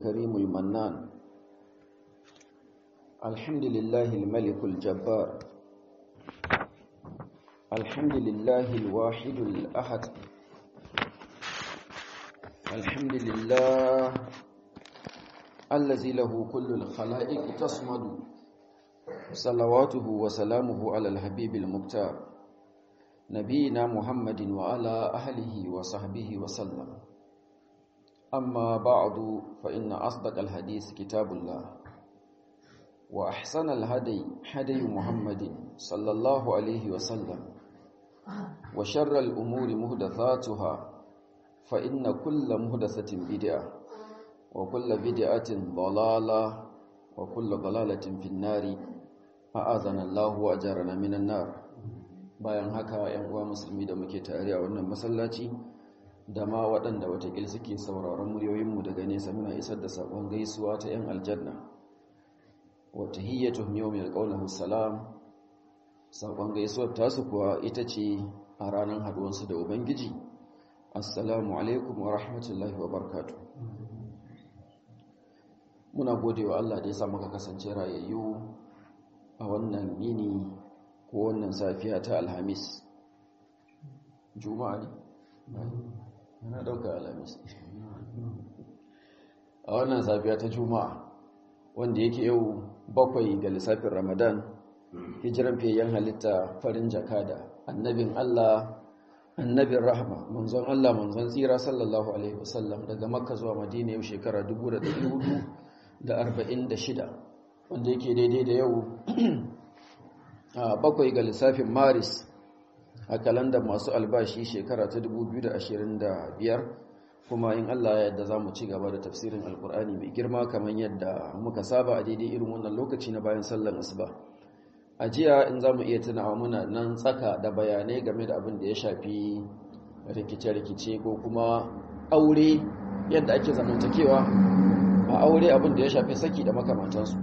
كريم المنان الحمد لله الملك الجبار الحمد لله الواحد الأحد الحمد لله الذي له كل الخلائق تصمد صلواته وسلامه على الحبيب المختار نبينا محمد وعلى أهله وصحبه وسلم أما بعد فإن أصدق الحديث كتاب الله وأحسن الهدي هدي محمد صلى الله عليه وسلم وشر الأمور مهدثاتها فإن كل مهدثة بدعة وكل بدعة ضلالة وكل ضلالة في النار أعاذنا الله وأجرنا من النار bayan haka ‘yan uwa musulmi da muke tare a wannan masallaci da ma waɗanda watakil suke sauraron muryoyinmu daga nesa muna isar da saƙon gaisuwa ta ‘yan aljanna wata hiyyatu yawmil qawluhu salam saƙon gaisuwar tasu kuwa ita ce a ranar haduwansu da ubangiji assalamu alaikum wa rahmatullahi wa barkatu. muna gode wa Allah da ya sa muka kasance rayayyu a wannan yini ko wannan safiya ta alhamis juma'a ne yana dauka alhamis a wannan safiya ta juma'a wanda yake yau bakwai ga lissafin ramadan hijiran fiyayyen halitta farin jakada annabin allah annabin rahama manzon allah manzon tsira sallallahu alaihi wasallam daga makka zuwa madina yau shekara 1446 wanda yake daidai da yau bakwai ga lissafin maris a kalandar masu albashi shekara ta 2025 kuma in Allah ya yadda za mu ci gaba da tafsirin alkur'ani mai girma kamar yadda muka saba a daidai irin wannan lokaci na bayan sallar asuba a jiya in za mu iya tunawa muna nan tsaka da bayanai game da abin da ya shafi rikice-rikice ko kuma aure yadda ake zamantakewa a aure abin da ya shafi saki da makamantansu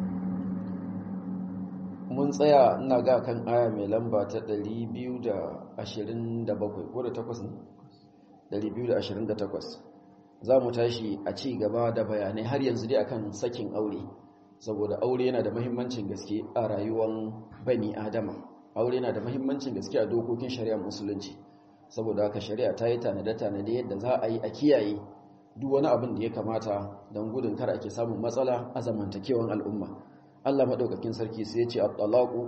mun tsaya ina ga kan aya mai lamba ta 227 ko da 8 228 za mu tashi a ci gaba da bayanai har yanzu dai akan sakin aure saboda aure yana da muhimmancin gaske a rayuwar bani adama aure yana da muhimmancin gaske a dokokin shari'ar musulunci saboda haka shari'a ta yi tanade-tanade yadda za a yi a kiyaye duk wani abin da ya kamata don gudun kar ake samun matsala a zamantakewan al'umma Allah maɗaukakin sarki sai ya ce at-talaqu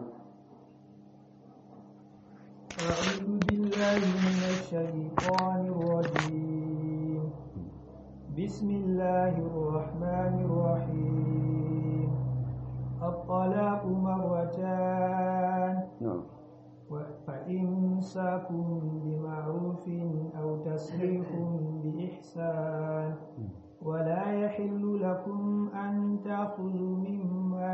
أعوذ بالله من الشيطان الرجيم بسم الله الرحمن الرحيم الطلاق مرتان na'am فإمساك بمعروف أو تسريح بإحسان ولا يحل لكم أن تأخذوا مما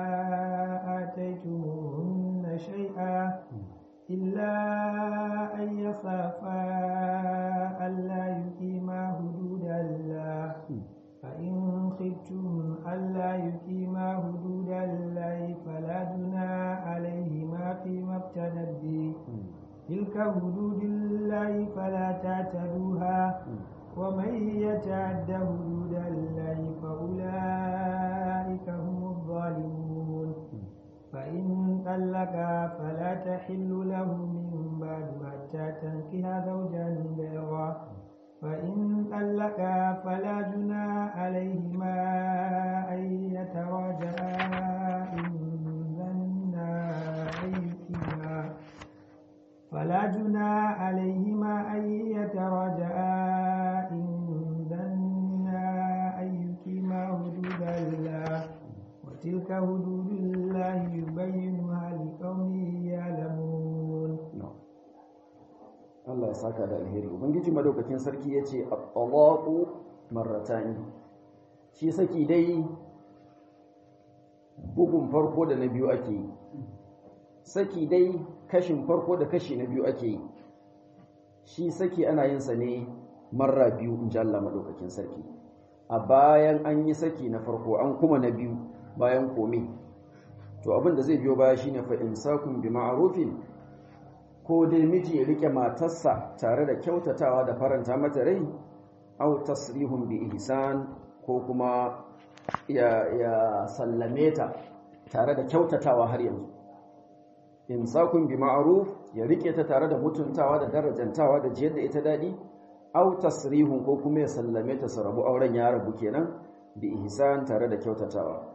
آتيتموهن شيئا إلا أن يخافا ألا يقيما حدود الله فإن خفتم ألا يقيما حدود الله فلا جناح عليهما فيما ابتدت به تلك حدود الله فلا تعتدوها ومن يتعد حدود الله فأولئك هم الظالمون فإن طلقا فلا تحل له من بعد حتى تنكها زوجا غيره فإن طلقا فلا جناح عليهما أن يتراجعا إن ظنا أن يقيما فلا جناح عليهما أن يتراجعا إن ظنا أن يقيما حدود الله وتلك حدود الله يبينها لقوم يعلمون Allah ya saka da alheri ubangiji madaukakin sarki yace at-talaqu marratan shi saki dai bugun farko da na biyu ake yi saki dai kashin farko da kashi na biyu ake yi shi saki ana yin sa ne marra biyu in ji Allah madaukakin sarki a bayan an yi saki na farko an kuma na biyu bayan kome to abin da zai biyo baya shine fa imsakun bi ma'rufin ko dai miji ya rike matarsa tare da kyautatawa da faranta mata rai aw tasrihun bi ihsan ko kuma ya, ya sallame ta tare da kyautatawa har yanzu imsakun bi ma'ruf ya rike ta tare da mutuntawa da darajantawa da jiyar da ita dadi aw tasrihun ko kuma ya sallame ta su rabu auren ya rabu kenan bi ihsan tare da kyautatawa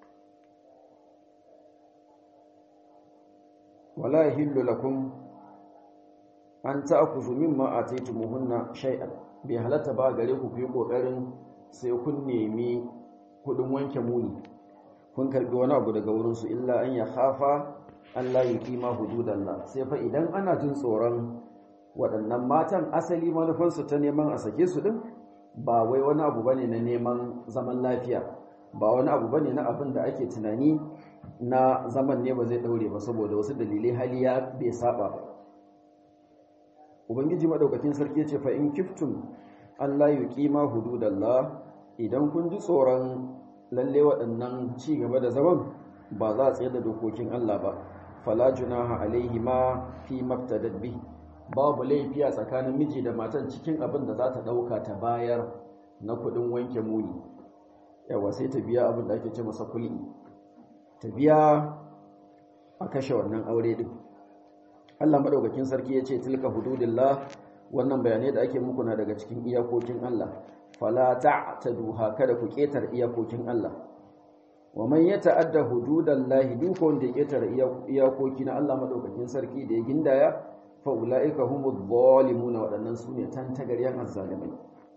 wala yahillu lakum an ta'khudhu mimma ataytumuhunna shay'an bai halatta ba gare ku yi kokarin sai kun nemi kudin wanke muni kun karbi wani abu daga wurin su illa an ya khafa Allah ya kima hududallah sai fa idan ana jin tsoron waɗannan matan asali manufansu ta neman a sake su din ba wai wani abu bane na neman zaman lafiya ba wani abu bane na abin da ake tunani na zaman ne ba zai daure ba saboda wasu dalilai hali ya bai saba ba ubangiji madaukakin sarki ce fa in kiftum Allah yuqima hududallah idan kun ji tsoron lalle waɗannan ci gaba da zaman ba za a tsaye da dokokin Allah ba fala junaha alaihi ma fi mabtadad bi babu laifi a tsakanin miji da matan cikin abin da za ta dauka ta bayar na kudin wanke muni yawa sai ta biya abin da ake ce masa kulli ta biya a kashe wannan aure din Allah madaukakin sarki ya ce tilka hududillah wannan bayanai da ake muku na daga cikin iyakokin Allah fala ta'taduha kada ku ketar iyakokin Allah wa man yata'adda hududallahi duk wanda ya ketar iyakoki na Allah madaukakin sarki da ya gindaya fa ulaika humuz zalimuna wadannan sune tantagaryan azzalimai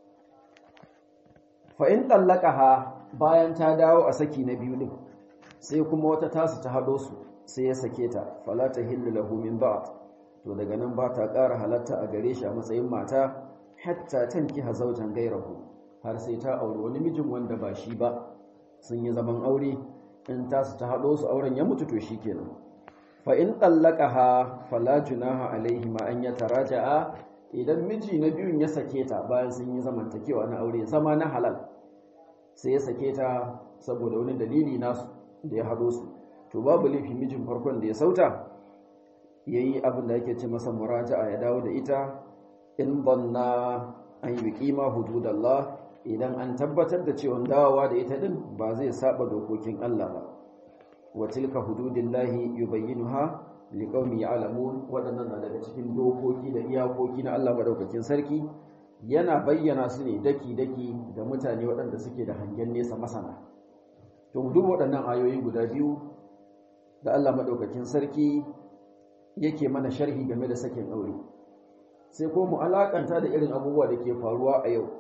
fa in tallaqaha bayan ta dawo a saki na biyu din sai kuma wata tasu ta hado su sai ya sake ta fala tahillu lahu min ba'd to daga nan ba ta ƙara halatta a gare shi a matsayin mata hatta tankiha zawjan gairahu har sai ta auri wani mijin wanda ba shi ba sun yi zaman aure in tasu ta hado su auren ya mutu to shikenan fa in tallaqaha fala junaha alaihi ma an yataraja'a idan miji na biyun ya sake ta bayan sun yi zamantakewa na aure zama na halal sai ya sake ta saboda wani dalili nasu da ya hado su to babu laifi mijin farkon da ya sauta yayi abin da yake ce masa muraja'a ya dawo da ita in banna an yi kima hududallah idan an tabbatar da cewa dawowa da ita din ba zai saba dokokin Allah ba wa tilka hududillahi yubayyinuha liqaumi ya'lamun wadannan na daga cikin dokoki da iyakoki na Allah madaukakin sarki yana bayyana su ne daki daki da mutane waɗanda suke da hangen nesa masana to mu duba waɗannan ayoyi guda biyu da Allah madaukakin sarki yake mana sharhi game da sakin aure sai ko mu alakanta da irin abubuwa da ke faruwa a yau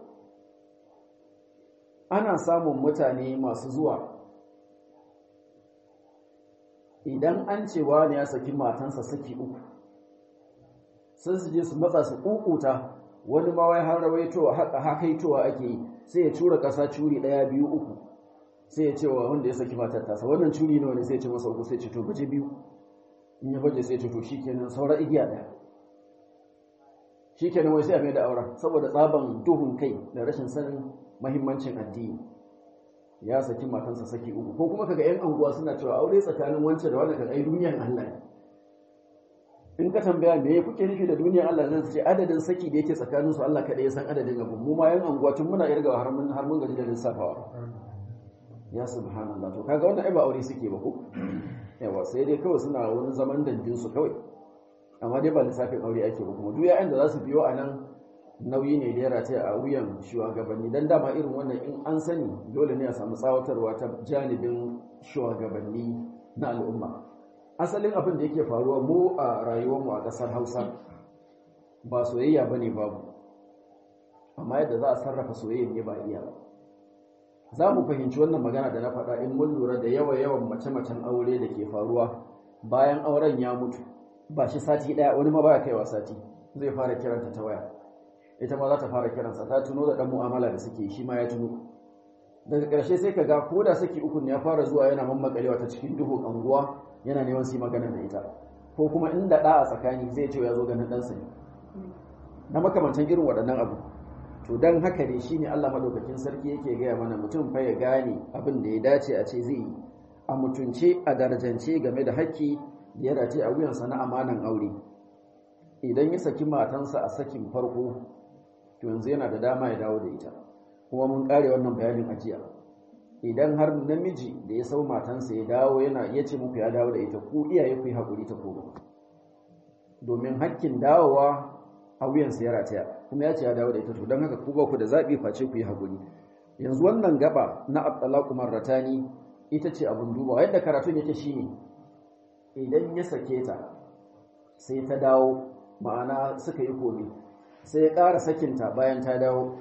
ana samun mutane masu zuwa idan an ce wani ya saki matansa saki uku sun su je su matsa su kukuta wani ma wai har rawaitowa haka hakaitowa ake yi sai ya cura ƙasa curi ɗaya biyu uku sai ya ce wa wanda ya saki matar tasa wannan curi nawa ne sai ya ce masa uku sai ce to baje biyu in ya baje sai ya ce to shikenan saura igiya ɗaya shikenan wai sai a mai da auren saboda tsaban duhun kai da rashin sanin mahimmancin addini ya saki matansa saki uku ko kuma kaga yan anguwa suna cewa aure tsakanin wancan da wannan kaga ai duniyar Allah ne in ka tambaya me kuke nufi da duniyar Allah zan ce adadin saki da yake tsakanin su Allah kada ya san adadin abu mu ma yan anguwa tun muna irga har mun har mun gaji da lissafawa ya subhanallah to kaga wannan ai ba aure suke ba ko yawa sai dai kawai suna wani zaman danjin su kawai amma dai ba lissafin aure ake ba kuma duk yayin da za su biyo a nan nauyi ne da ya rataya a wuyan shugabanni don dama irin wannan in an sani dole ne a samu tsawatarwa ta janibin shugabanni na al'umma asalin abin da yake faruwa mu a rayuwarmu a ƙasar hausa ba soyayya ba ne babu amma yadda za a sarrafa soyayya ne ba iya ba za mu fahimci wannan magana da na faɗa in mun lura da yawa-yawan mace-macen aure da ke faruwa bayan auren ya mutu ba shi sati ɗaya wani ma baya kaiwa sati zai fara kiranta ta waya ita ma za ta fara kiransa ta tuno da ɗan mu'amala da suke shi ma ya tuno daga ƙarshe sai ka ga ko da saki uku ya fara zuwa yana mammakalewa ta cikin duhu anguwa yana neman su yi magana da ita ko kuma inda ɗa a tsakani zai ce ya zo ganin ɗansa ne na makamantan irin waɗannan abu to don haka ne shine Allah madaukakin sarki yake gaya mana mutum fa ya gane abin da ya dace a ce zai yi a mutunce a darajance game da haƙƙi da ya dace a wuyansa na amanan aure idan ya saki matansa a sakin farko to yanzu yana da dama ya dawo da ita kuma mun kare wannan bayanin ajiya idan har namiji da ya sau matansa ya dawo yana ya ce muku ya dawo da ita ku iyaye ku yi haƙuri ta koma domin hakkin dawowa a wuyansa ya rataya kuma ya ce ya dawo da ita to don haka ku ba ku da zaɓi face ku yi haƙuri yanzu wannan gaba na at-talaqu marratani ita ce abin dubawa yadda karatun yake shine idan ya sake ta sai ta dawo ma'ana suka yi komi sai ya ƙara sakinta bayan ta dawo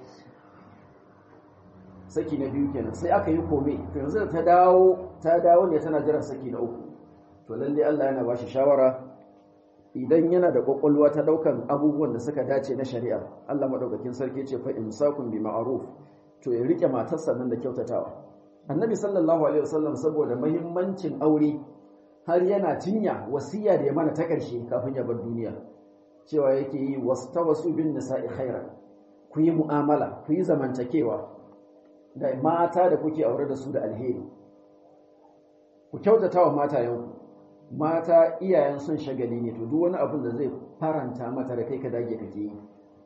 saki na biyu kenan sai aka yi komi to yanzu da ta dawo ta dawo ne tana jiran saki na uku to lalle Allah yana ba shi shawara idan yana da kwakwalwa ta daukan abubuwan da suka dace na shari'a Allah madaukakin sarki ce fa imsakun bi ma'ruf to ya rike matarsa nan da kyautatawa annabi sallallahu alaihi wasallam saboda muhimmancin aure har yana cinya wasiya da ya mana ta karshe kafin ya bar duniya cewa yake yi wastawasu bin nisa'i khairan ku yi mu'amala ku yi zamantakewa da mata da kuke aure da su da alheri ku kyautatawa matayenku mata iyayen sun shagali ne to duk wani abin da zai faranta mata da kai ka dage kake yi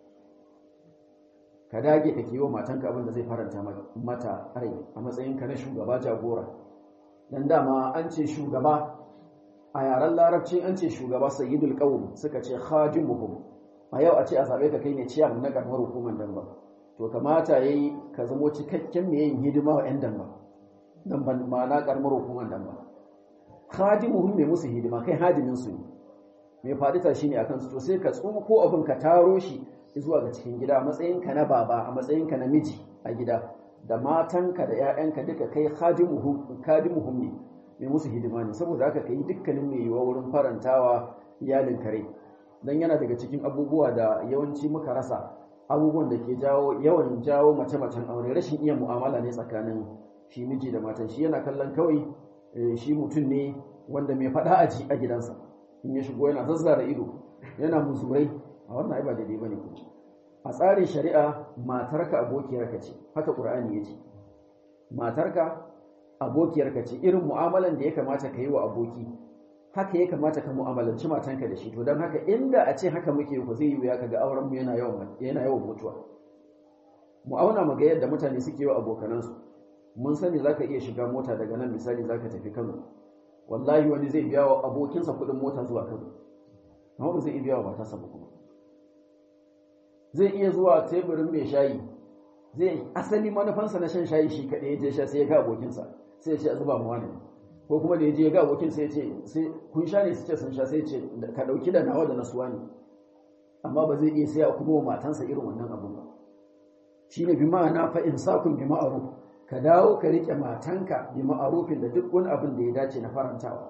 ka dage kake yi wa matanka abin da zai faranta mata rai a matsayinka na shugaba jagora dan dama an ce shugaba a yaren larabci an ce shugaba sayyidul qawm suka ce khadimuhum a yau a ce a zabe ka kai ne ciyaman na karamar hukumar damba to kamata yayi ka zamo cikakken mai yin hidima wa yan damba dan ban ma'ana karamar hukumar damba khadimuhum mai musu hidima kai hadimin su ne mai fadita shine akan su to sai ka tsuko abin ka taro shi zuwa ga cikin gida a matsayinka na baba a matsayinka na miji a gida da matanka da 'ya'yanka duka kai khadimuhum ne mai musu hidima ne saboda haka kai dukkanin mai yiwa wurin farantawa iyalin kare dan yana daga cikin abubuwa da yawanci muka rasa abubuwan da ke jawo yawan jawo mace-macen aure rashin iya mu'amala ne tsakanin shi miji da matan shi yana kallon kawai shi mutum ne wanda mai faɗa aji a gidansa in ya shigo yana zazzara ido yana muzurai a wannan ai ba daidai bane ku a tsarin shari'a matarka abokiyarka ce haka qur'ani yace matarka abokiyarka ce irin mu'amalan da ya kamata ka yi wa aboki haka ya kamata ka mu'amalanci matanka da shi to don haka inda a ce haka muke ku zai yi wuya kaga auren mu yana yawan yana yawan mutuwa mu auna mu ga yadda mutane suke yi wa abokanansu mun sani zaka iya shiga mota daga nan misali zaka tafi Kano wallahi wani zai biya wa abokinsa kuɗin mota zuwa Kano amma ba zai iya biya wa matarsa ba kuma zai iya zuwa teburin mai shayi zai asali manufansa na shan shayi shi kaɗai ya je sha sai ya ga abokinsa sai ya ce a zuba mu wani ko kuma da ya je ya ga abokin sai ya ce sai kun sha ne su ce sun sha sai ya ce ka ɗauki da nawa da na suwa ne amma ba zai iya saya kuma wa matansa irin wannan abun ba shi ne bi ma'ana fa insakun bi ma'ruf ka dawo ka rike matanka bi ma'arufin da duk wani abin da ya dace na farantawa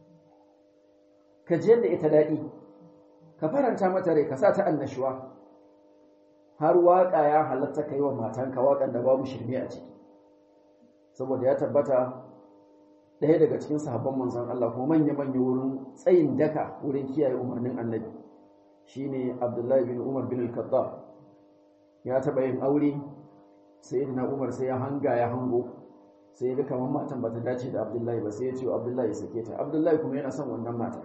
ka ji yadda ita daɗi ka faranta mata rai ka sa ta annashuwa har waƙa ya halatta ka yi wa matanka waƙan da babu shirme a ciki saboda ya tabbata ɗaya daga cikin sahabban manzon Allah kuma manya-manya wurin tsayin daka wurin kiyaye umarnin annabi shine Abdullahi bin Umar bin al-Khattab ya taɓa yin aure sai na Umar sai ya hanga ya hango sai ya ga kamar matan ba ta dace da Abdullahi ba sai ya ce Abdullahi ya sake ta Abdullahi kuma yana son wannan mata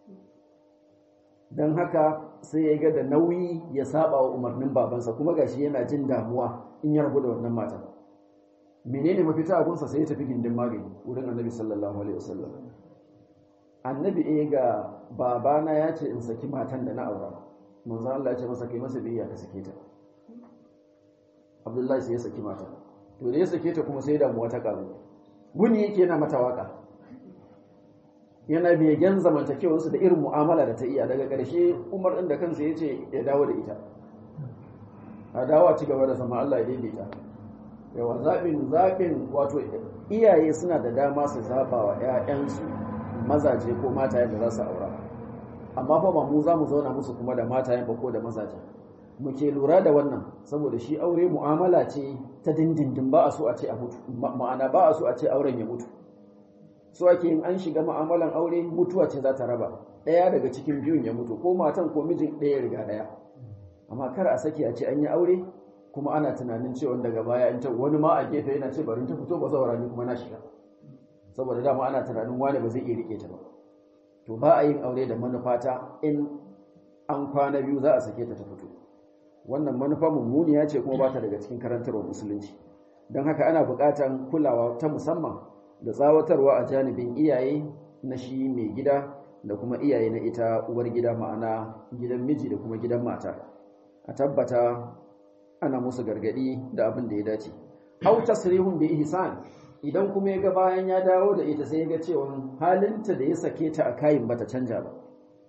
don haka sai ya ga da nauyi ya saba wa umarnin babansa kuma gashi yana jin damuwa in ya rabu da wannan matan menene mafita a gunsa sai ya tafi gindin magani wurin annabi sallallahu alaihi wasallam annabi eh ga babana ya ce in saki matan da na aura manzo Allah ya ce masa kai masa biyayya ka sake ta Abdullahi sai ya saki mata to da ya sake ta kuma sai damuwa ta karu guni yake yana mata waka yana begen zamantakewarsu da irin mu'amala da ta iya daga ƙarshe umar ɗin da kansa ya ce ya dawo da ita a dawo ci gaba da zama Allah ya daidaita yawa zaɓin zaɓin wato iyaye suna da dama su zaɓa wa 'ya'yansu mazaje ko matayen da za su aura amma fa ba mu za mu zauna musu kuma da matayen ba ko da mazaje muke lura da wannan saboda shi aure mu'amala ce ta dindindin ba a so a ce a mutu ma'ana ba a so a ce auren ya mutu so ake yin an shiga ma'amalan aure mutuwa ce za ta raba ɗaya daga cikin biyun ya mutu ko matan ko mijin ɗaya riga ɗaya amma kar a sake a ce an yi aure kuma ana tunanin cewa daga baya in ta wani ma a gefe yana ce bari ta fito ba zaura ni kuma na shiga saboda dama ana tunanin wani ba zai iya rike ta ba to ba a yin aure da manufata in an kwana biyu za a sake ta ta fito wannan manufa mummuniya ce kuma ba ta daga cikin karantarwar musulunci don haka ana buƙatan kulawa ta musamman da tsawatarwa a janibin iyaye na shi mai gida da kuma iyaye na ita uwar gida ma'ana gidan miji da kuma gidan mata a tabbata ana musu gargadi da abin da ya dace hau tasrihun bi ihsan idan kuma ya ga bayan ya dawo da ita sai ya ga cewa halinta da ya sake ta a kayin bata canja ba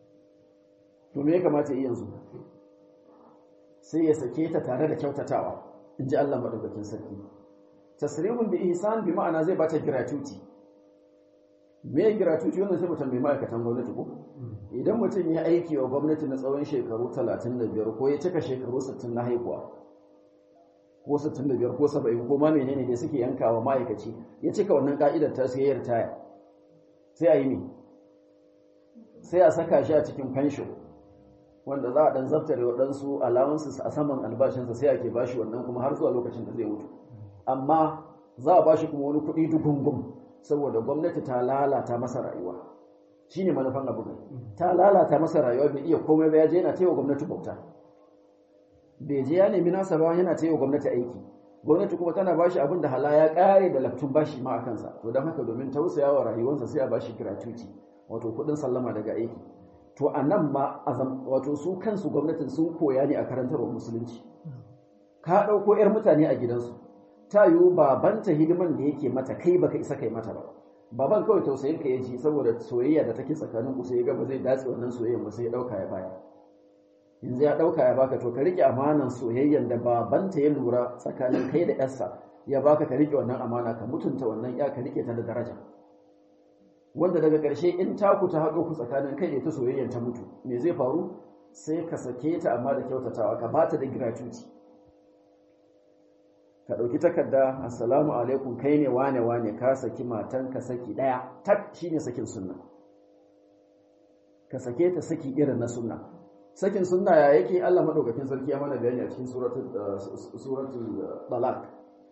to me ya kamata yi yanzu sai ya sake ta tare da kyautatawa in ji Allah madaukakin sarki tasrihun bi ihsan bi ma'ana zai bata gratuity me gratuity wannan sai mutum mai ma'aikatan gwamnati ko idan mutum ya aiki wa gwamnati na tsawon shekaru 35 ko ya cika shekaru 60 na haihuwa ko 65 ko 70 ko ma menene da suke yankawa ma'aikaci ya cika wannan ka'idar ta sai ya ritaya sai a yi ne sai a saka shi a cikin pension wanda za a dan zaftare waɗansu allowances a saman albashinsa sai ake bashi wannan kuma har zuwa lokacin da zai mutu amma za a bashi kuma wani kuɗi dugungun saboda gwamnati ta lalata masa rayuwa shine manufan abu ne ta lalata masa rayuwa bai iya komai ba ya je yana taiwa gwamnati bauta bai je ya nemi nasa ba yana taiwa gwamnati aiki gwamnati kuma tana bashi abin da hala ya kare da laftun bashi ma a kansa to don haka domin tausaya wa rayuwarsa sai a bashi gratuity wato kuɗin sallama daga aiki to a nan ma wato su kansu gwamnatin sun koya ne a karantarwar musulunci ka ɗauko 'yar mutane a gidansu ta yiwu babanta hidiman da yake mata kai baka isa kai mata ba baban kawai tausayin ka yaji saboda soyayya da take tsakanin ku sai ga ba zai dace wannan soyayyan ba sai ya dauka ya baya yanzu ya dauka ya baka to ka rike amanan soyayyan da babanta ya lura tsakanin kai da yarsa ya baka ka rike wannan amana ka mutunta wannan ya ka rike ta da daraja wanda daga ƙarshe in taku ta haɗo ku tsakanin kai da ta soyayyan ta mutu me zai faru sai ka sake ta amma da kyautatawa ka bata da gratuity ka ɗauki takarda assalamu alaikum kai ne wane wane ka saki matan ka saki ɗaya tak shine sakin sunna ka sake ta saki irin na sunna sakin sunna ya yake Allah madaukakin sarki ya mana bayani a cikin suratul suratul talaq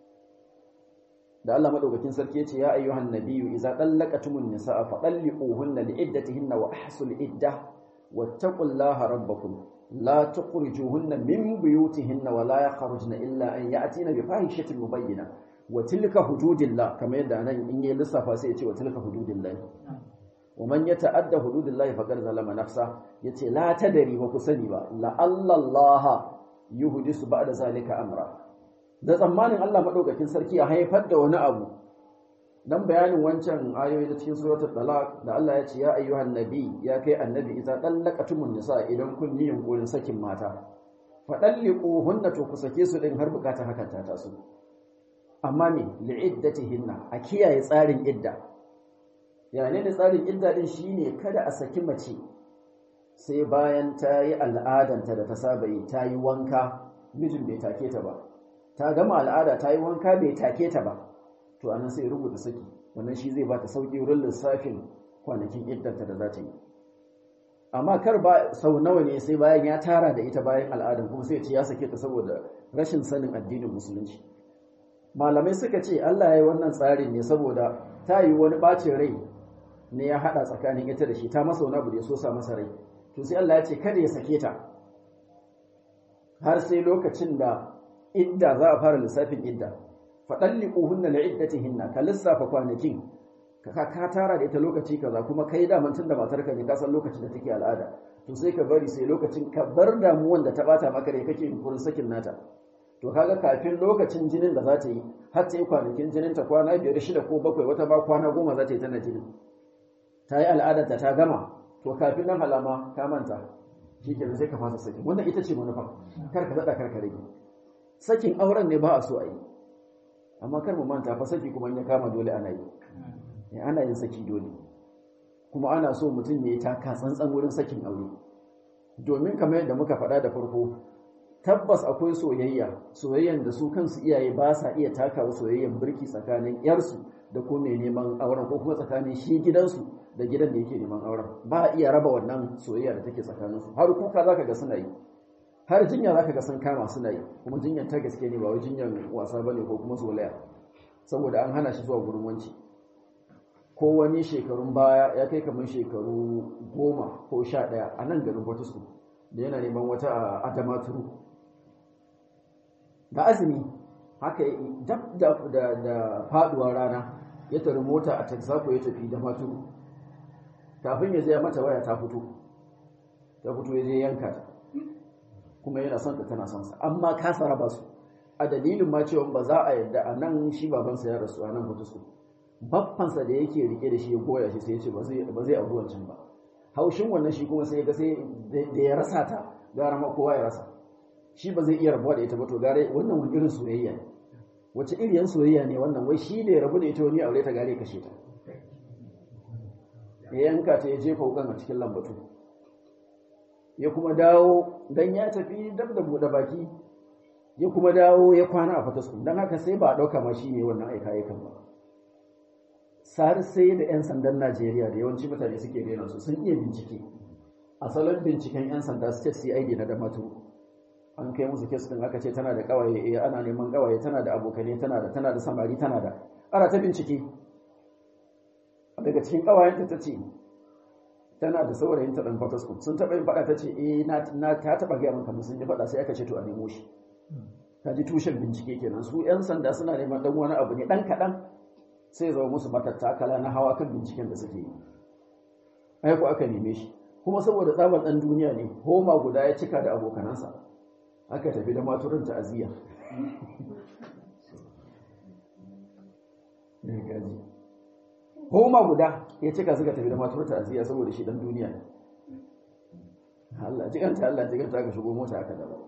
da Allah madaukakin sarki yace ya ayyuhan nabiyyu idza dallaqatumun nisaa fa talliquhunna liiddatihinna wa ahsul iddah wattaqullaha rabbakum لا تخرجوهن من بيوتهن ولا يخرجن إلا أن يأتين بفاحشة مبينة وتلك حدود الله كما يدعى أن إن يلصف سيأتي وتلك حدود الله ومن يتعدى حدود الله فقد ظلم نفسه يتي لا تدري وكسني با لعل الله يحدث بعد ذلك أمرا da tsammanin Allah madaukakin sarki ya haifar da wani abu dan bayanin wancan ayoyi da cikin suratul talaq da Allah ya ce ya ayyuhan nabi ya kai annabi idza dallaqatumun nisa idan kun yi yunkurin sakin mata fa dalliquhunna to ku sake su din har bukata hakan ta taso amma me li'iddatihinna a kiyaye tsarin idda yani ne tsarin idda din shine kada a saki mace sai bayan ta yi al'adanta da ta saba yi ta yi wanka mijin bai take ta ba ta gama al'ada ta yi wanka bai take ta ba to anan sai rubuta saki wannan shi zai bata sauki wurin lissafin kwanakin iddanta da za ta yi amma kar ba sau nawa ne sai bayan ya tara da ita bayan al'adan kuma sai ce ya sake ta saboda rashin sanin addinin musulunci malamai suka ce Allah ya yi wannan tsarin ne saboda ta yi wani bacin rai ne ya hada tsakanin ita da shi ta masa wani abu da ya so sa masa rai to sai Allah ya ce kada ya sake ta har sai lokacin da idda za a fara lissafin idda faɗalliƙuhunna li'iddatihinna ka lissafa kwanakin ka ka tara da ita lokaci kaza kuma kai da mantun da matarka ne ka san lokacin da take al'ada to sai ka bari sai lokacin ka bar damuwan da ta bata maka da kake yunkurin sakin nata to kaga kafin lokacin jinin da za ta yi har ta yi kwanakin jinin ta kwana biyar shida ko bakwai wata ba kwana goma za ta yi tana jinin ta yi al'adarta ta gama to kafin nan halama ka manta shi ke sai ka fasa sakin wannan ita ce manufa kar ka daɗa kar ka rage sakin auren ne ba a so a yi amma kar mu manta fa saki kuma ya kama dole ana yi ana yin saki dole kuma ana so mutum ya yi taka tsantsan wurin sakin aure domin kamar yadda muka faɗa da farko tabbas akwai soyayya soyayyan da su kansu iyaye ba sa iya takawa soyayyan birki tsakanin yarsu da ko mai neman auren ko kuma tsakanin shi gidansu da gidan da yake neman auren ba a iya raba wannan soyayya da take tsakaninsu har kuka zaka ga suna yi har jinya zaka ga sun kama suna yi kuma jinyar ta gaske ne ba wai jinyar wasa bane ko kuma solaya saboda an hana shi zuwa gurin wanci ko wani shekarun baya ya kai kamar shekaru goma ko sha ɗaya a nan garin Fortescue da yana neman wata a Adamaturu da azumi haka dab da da, da faduwar rana ya tari mota a Texaco ya tafi da matu kafin ya je mata waya ta fito ta fito ya je yanka ta kuma yana son ta tana son sa amma kasa raba su a dalilin ma cewa ba za a yadda a nan shi babansa ya rasu a nan hutu su baffansa da yake rike da shi ya goya shi sai ya ce ba zai abu wancan ba haushin wannan shi kuma sai ya ga sai da ya rasa ta gara ma kowa ya rasa shi ba zai iya rabuwa da ita ba to gare wannan wani irin soyayya ne wace iriyan soyayya ne wannan wai shi ne rabu da ita wani aure ta gare kashe ta ya yanka ta ya jefa wukan a cikin lambatu ya kuma dawo dan ya tafi dab da buɗe baki ya kuma dawo ya kwana a fatasku don haka sai ba a ɗauka ma shi ne wannan aika aikan ba sar sai da 'yan sandan najeriya da yawanci mutane suke rena su sun iya bincike a salon binciken 'yan sanda state cid na damatu an kai musu kes din aka ce tana da kawaye eh ana neman kawaye tana da abokane tana da tana da samari tana da ana ta bincike daga cikin kawayenta ta ce tana da saurayin ta dan fatasku sun taɓa yin faɗa ta ce eh na ta taɓa gaya maka sun yi faɗa sai aka ce to a nemo shi ka ji tushen bincike kenan su 'yan sanda suna neman dan wani abu ne dan kaɗan sai zama musu matattakala na hawa kan binciken da suke yi ai ku aka neme shi kuma saboda tsabar ɗan duniya ne homa guda ya cika da abokanansa aka tafi da maturin ta'aziyya homa guda ya cika suka tafi da maturin ta'aziyya saboda shi ɗan duniya ne Allah jiganta Allah jiganta ka shigo mota aka dawo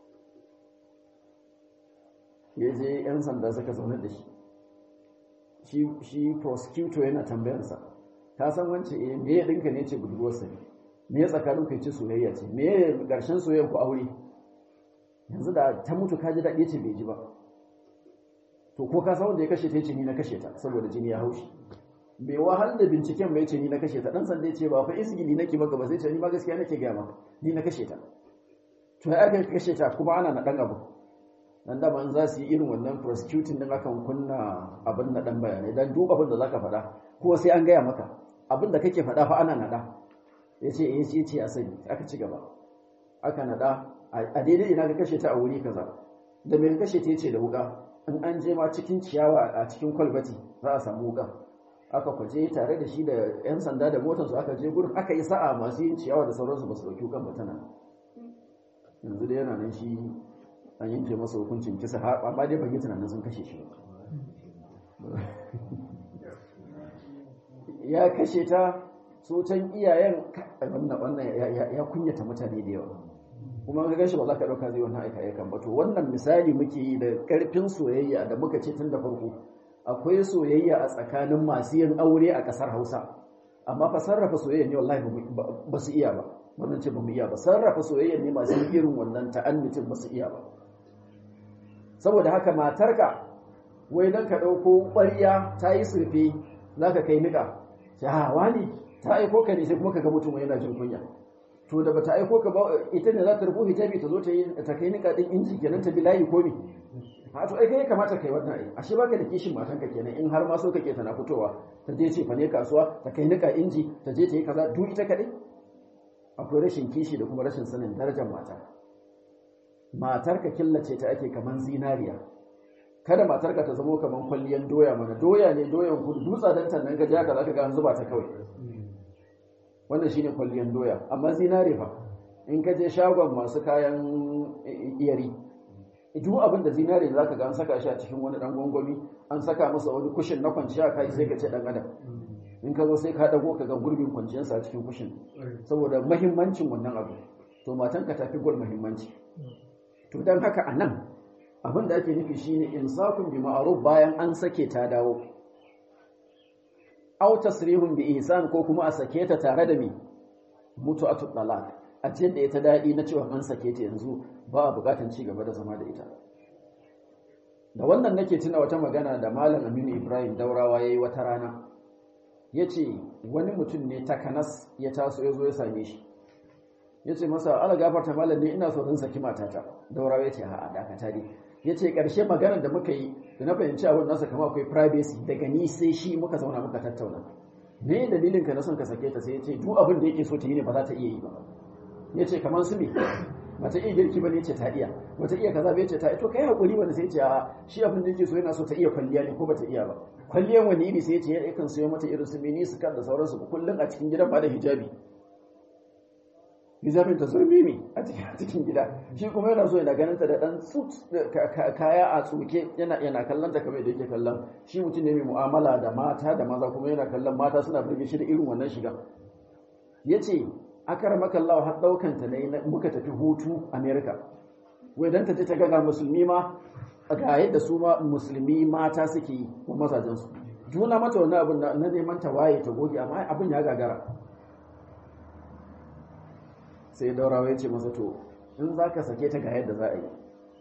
ya je 'yan sanda suka zaune da shi shi prosecutor yana tambayarsa ka san wance eh me ya dinka ne ce budurwarsa ne me ya tsakanin kai ce soyayya ce me ya karshen soyayyar ku aure yanzu da ta mutu ka ji daɗi ce bai ji ba to ko ka san wanda ya kashe ta ce ni na kashe ta saboda jini ya haushi bai wahal da binciken bai ce ni na kashe ta dan sanda ya ce ba fa isgili nake maka ba sai ce ni ma gaskiya nake gaya maka ni na kashe ta to ya aka kashe ta kuma ana na dan abu dan da ban za su yi irin wannan prosecuting din akan kunna abin na dan bayanai dan duk abin da zaka faɗa ko sai an gaya maka abin da kake faɗa fa ana nada yace eh yace ce a sani aka ci gaba aka nada a daidai ina ka kashe ta a wuri kaza da me kashe ta yace da wuka in an je ma cikin ciyawa a cikin kwalbati za a samu wuka aka kwaje tare da shi da yan sanda da motar su aka je gurin aka yi sa'a masu yin ciyawa da sauransu ba su dauki wukan ba tana yanzu da yana nan shi an yanke masa hukuncin kisa har amma dai ban yi tunanin sun kashe shi ya kashe ta so can iyayen wannan wannan ya kunyata mutane da yawa kuma ka gashi ba za ka dauka zai wannan aika aikan ba to wannan misali muke yi da karfin soyayya da muka ce tun da farko akwai soyayya a tsakanin masu yin aure a kasar Hausa amma fa sarrafa soyayya ne wallahi ba su iya ba wannan ce ba mu iya ba sarrafa soyayya ne masu irin wannan ta'annitin ba su iya ba saboda haka matarka wai don ka ɗauko ƙwariya ta yi surfe za ka kai niƙa ya wani ta aiko ka ne sai kuma ka ga mutum yana jin kunya to da bata aiko ka ba ita ne za ta rubu hijabi ta zo ta yi ta kai niƙa ɗin inji kenan ta bi layi ko me a to ai kai kamata kai wannan ai ashe baka da kishin matanka kenan in har ma so kake tana fitowa ta je ce fa ne kasuwa ta kai niƙa inji ta je ta yi kaza duk ita kaɗai akwai rashin kishi da kuma rashin sanin darajar mata matarka killace ta ake kaman zinariya kada matarka ta zamo kaman kwalliyan doya mana doya ne doyan kudu dutsa dan tannan gaji haka zaka ga an zuba ta kawai wannan shine kwalliyan doya amma zinare fa in ka je shagon masu kayan iyari duk abin da zinare zaka ga an saka shi a cikin wani dan gwangwami an saka masa wani kushin na kwanciya kai sai ka ce dan adam in ka zo sai ka dago ka ga gurbin kwanciyarsa a cikin kushin saboda mahimmancin wannan abu to matanka tafi gol muhimmanci to don haka a nan abin da ake nufi shine insakun bi ma'ruf bayan an sake ta dawo aw tasrihun bi ihsan ko kuma a sake ta tare da me mutu'atu talaq a cikin da ita dadi na cewa an sake ta yanzu ba a bukatun ci gaba da zama da ita da wannan nake tuna wata magana da malam Aminu Ibrahim Daurawa yayi wata rana yace wani mutum ne takanas ya taso ya zo ya same shi ya ce masa ala gafarta malam ne ina so in saki matata daurawa ya ce a'a dakata dai ya ce ƙarshe maganar da muka yi da na fahimci abin nasa kama akwai privacy daga ni sai shi muka zauna muka tattauna me dalilin ka na son ka sake ta sai ya ce duk abin da yake so ta yi ne ba za ta iya yi ba ya ce kamar su me bata iya girki ba ne ce ta iya bata iya kaza bai ce ta to kai hakuri wanda sai ce a shi abin da yake so yana so ta iya kwalliya ne ko bata iya ba kwalliyan wani iri sai ce ya kan sayo mata irin su mini su kan da sauransu kullum a cikin gidan ba da hijabi hijabin ta sun mimi a cikin gida shi kuma yana so yana ganin ta da dan suit kaya a tsuke yana yana kallon ta kamar da yake kallon shi mutum ne mai mu'amala da mata da maza kuma yana kallon mata suna burge shi da irin wannan shiga yace akar makallawa har daukan ta ne muka tafi hutu America wai dan ta je ta ga musulmi ma ga yadda su ma musulmi mata suke yi wa mazajen su juna mata wannan abin na neman ta waye ta goge amma abin ya gagara sai daurawa ya ce masa to in za ka sake ta ga yadda za a yi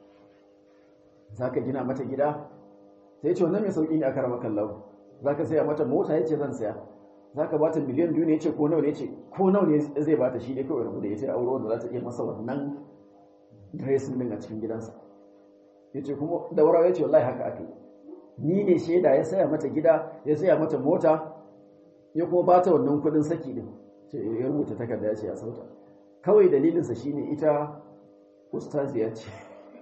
za ka gina mata gida sai ce wannan mai sauƙi ne a karama kallon za ka saya mata mota ya ce zan saya za ka bata miliyan biyu ne ya ce ko nawa ne ce ko nawa ne zai bata shi ne kawai rabu da ya ce aure wanda za ta iya masa wannan dressing din a cikin gidansa ya ce kuma daurawa ya ce wallahi haka aka yi ni ne shaida ya saya mata gida ya saya mata mota ya kuma bata wannan kuɗin saki din ce ya rubuta takarda ya ce ya sauta kawai dalilinsa shine ita ustaziya ce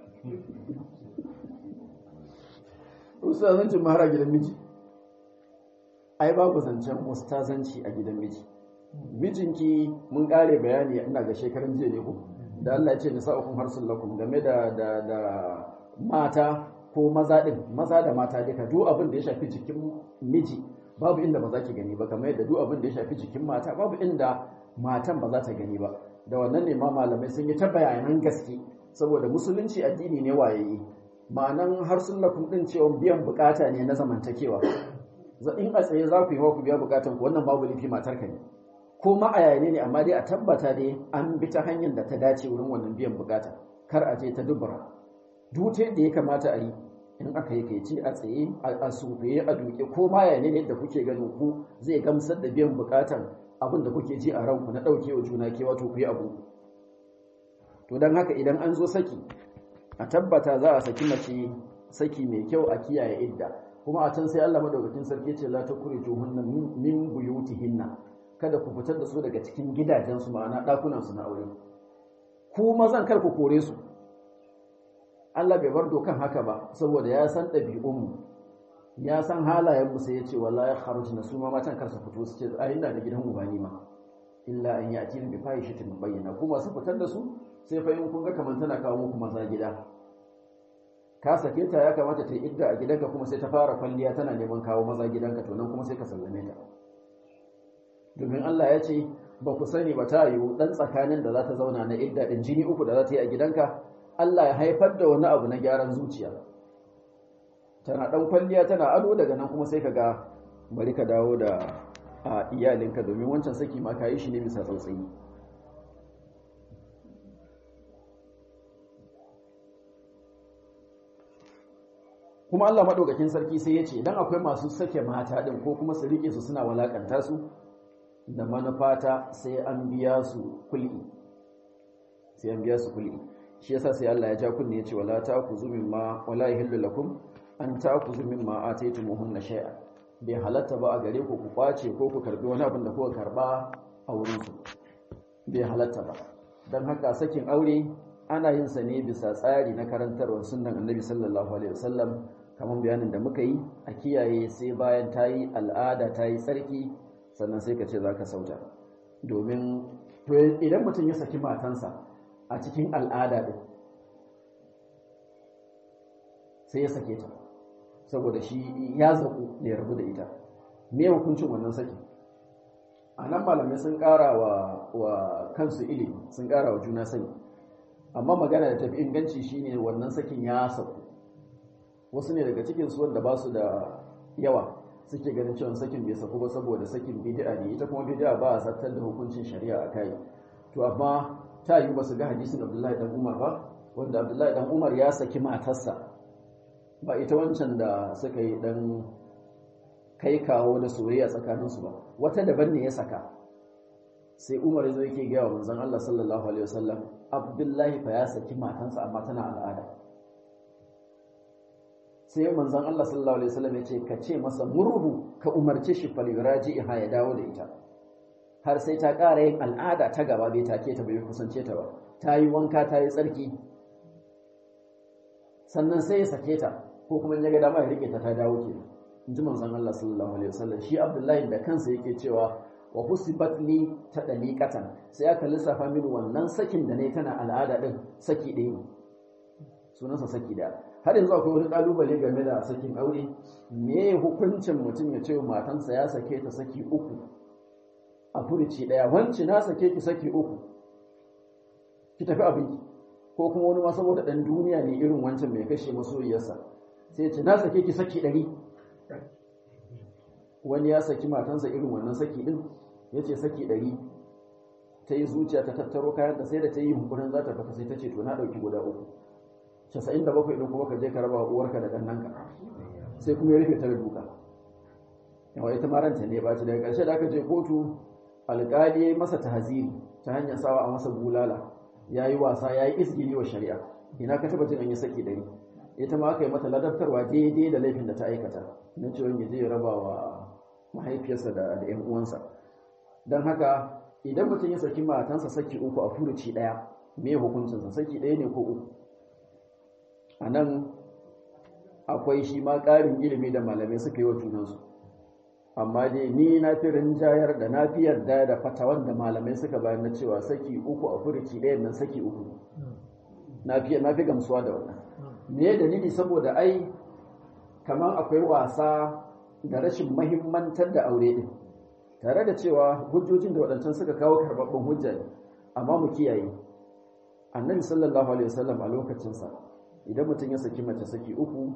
ustazancin mahara gidan miji ai babu zancen ustazanci a gidan miji mijinki mun kare bayani ina ga shekarun jiya ne ku da Allah ya ce nisa'ukum harsul lakum game da da da mata ko maza din maza da mata duka duk abin da ya shafi jikin miji babu inda ba za ki gani ba kamar yadda duk abin da ya shafi jikin mata babu inda matan ba za ta gani ba da wannan ne ma malamai sun yi ta bayanan gaske saboda musulunci addini ne wayayi ma'anan har sullakum din cewa biyan bukata ne na zamantakewa in a tsaye za ku yi ku biya bukatan ku wannan babu lifi matar ka ne ko ma a yayin ne amma dai a tabbata dai an bi ta hanyar da ta dace wurin wannan biyan bukata kar a je ta dubura dute da ya kamata a yi in aka yi kai ce a tsaye a sufaye a duke ko ma yayin ne da kuke ganin ku zai gamsar da biyan bukatan abin da kuke ji a ranku na ɗauke wa juna ke wato ku yi abu to don haka idan an zo saki a tabbata za a saki mace saki mai kyau a kiyaye idda kuma a can sai Allah madaukakin sarki ce la takuriju hunna min buyutihinna kada ku fitar da su daga cikin gidajensu ma'ana ɗakunan su na aure ku mazan kar ku kore su Allah bai bar dokan haka ba saboda ya san ɗabi'unmu ya san halayen mu sai ya ce wallahi kharujna su ma matan kar su fito su ce ai ina da gidan ubani ma illa an yati bi fahishatin bayyana kuma su fitar da su sai fa in kun ga kaman tana kawo muku maza gida ka sake ta ya kamata ta yi idda a gidanka kuma sai ta fara kwalliya tana neman kawo maza gidanka to nan kuma sai ka sallame ta domin Allah ya ce ba ku sani ba ta yiwu dan tsakanin da za ta zauna na idda din jini uku da za ta yi a gidanka Allah ya haifar da wani abu na gyaran zuciya tana dan kwalliya tana ado daga nan kuma sai ka ga bari ka dawo da a iyalinka domin wancan saki ma ka yi shi ne bisa tsautsayi kuma Allah madaukakin sarki sai ya ce idan akwai masu sake mata din ko kuma su rike su suna walakanta su da manufata sai an biya su kulli sai an biya su kulli shi yasa sai Allah ya ja kunne ya ce wala ta'khudhu mimma wala yahillu lakum an ta'khudhu mimma ataytumuhunna shay'a bai halatta ba a gare ku ku kwace ko ku karbi wani abin da kuka karba a wurin su bai halatta ba dan haka sakin aure ana yin sa ne bisa tsari na karantarwar sunnan Annabi sallallahu alaihi wasallam kamar bayanin da muka yi a kiyaye sai bayan ta yi al'ada ta yi tsarki sannan sai ka ce za ka sauta domin idan mutum ya saki matansa a cikin al'ada ɗin sai ya sake ta saboda shi ya zaku da ya rabu da ita me hukuncin wannan saki a nan malamai sun ƙara wa kansu ilimi sun ƙara wa juna sani amma magana da tafi inganci shine wannan sakin ya saku wasu ne daga cikinsu wanda ba su da yawa suke ganin cewa sakin bai saku ba saboda sakin bid'a ne ita kuma bid'a ba a zartar da hukuncin shari'a a kai to amma ta yi ba su ga hadisin Abdullahi dan Umar ba wanda Abdullahi dan Umar ya saki matarsa ba ita wancan da suka yi dan kai kawo da soyayya tsakaninsu ba wata daban ne ya saka sai Umar ya zo yake ga wa manzon Allah sallallahu alaihi wasallam Abdullahi fa ya saki matansa amma tana al'ada sai manzon Allah sallallahu alaihi wasallam ya ce ka ce masa murhu ka umarce shi falyuraji ha ya dawo da ita har sai ta ƙara yin al'ada ta gaba bai take ta bai kusance ta ba ta yi wanka ta yi tsarki sannan sai ya sake ta ko kuma ya ga dama ya rike ta ta dawo ke in ji manzon Allah sallallahu alaihi wasallam shi Abdullahi da kansa yake cewa wa husibat li ta daliqatan sai aka lissafa mini wannan sakin da nayi tana al'ada din saki ɗaya ne sunansa saki ɗaya har yanzu akwai wani kalubale game da sakin aure me hukuncin mutum ya ce matansa ya sake ta saki uku a furuci ɗaya wanci na sake ki saki uku ki tafi abinki ko kuma wani ma saboda ɗan duniya ne irin wancan mai kashe masoyiyarsa sai ce na sake ki saki ɗari wani ya saki matansa irin wannan saki ɗin ya ce saki ɗari ta yi zuciya ta tattaro kayanta sai da ta yi hunkurin za ta fata sai ta ce to na ɗauki guda uku casa'in da bakwai ɗin kuma ka je ka raba uwarka da ɗannanka sai kuma ya rufe ta da duka yawa ita maranta ne ba ci daga ƙarshe da aka je kotu alƙali ya yi masa tahaziri ta hanyar sawa a masa bulala ya yi wasa ya yi izgili wa shari'a ina ka taba jin an yi saki ɗari ita ma aka yi mata ladabtarwa daidai da laifin da ta aikata na cewa ya je ya raba wa mahaifiyarsa da ‘yan uwansa don haka idan mutum ya saki matansa saki uku a furuci ɗaya me hukuncinsa saki ɗaya ne ko uku a nan akwai shi ma ƙarin ilimi da malamai suka yi wa junansu amma dai ni na fi rinjayar da na fi yarda da fatawan da malamai suka bayar na cewa saki uku a furuci ɗaya nan saki uku na fi na fi gamsuwa da wannan me dalili saboda ai kamar akwai wasa da rashin mahimmantar da aure din tare da cewa hujjojin da waɗancan suka kawo karɓaɓɓen hujja ne amma mu kiyaye annabi sallallahu alaihi wasallam a lokacinsa idan mutum ya saki mace saki uku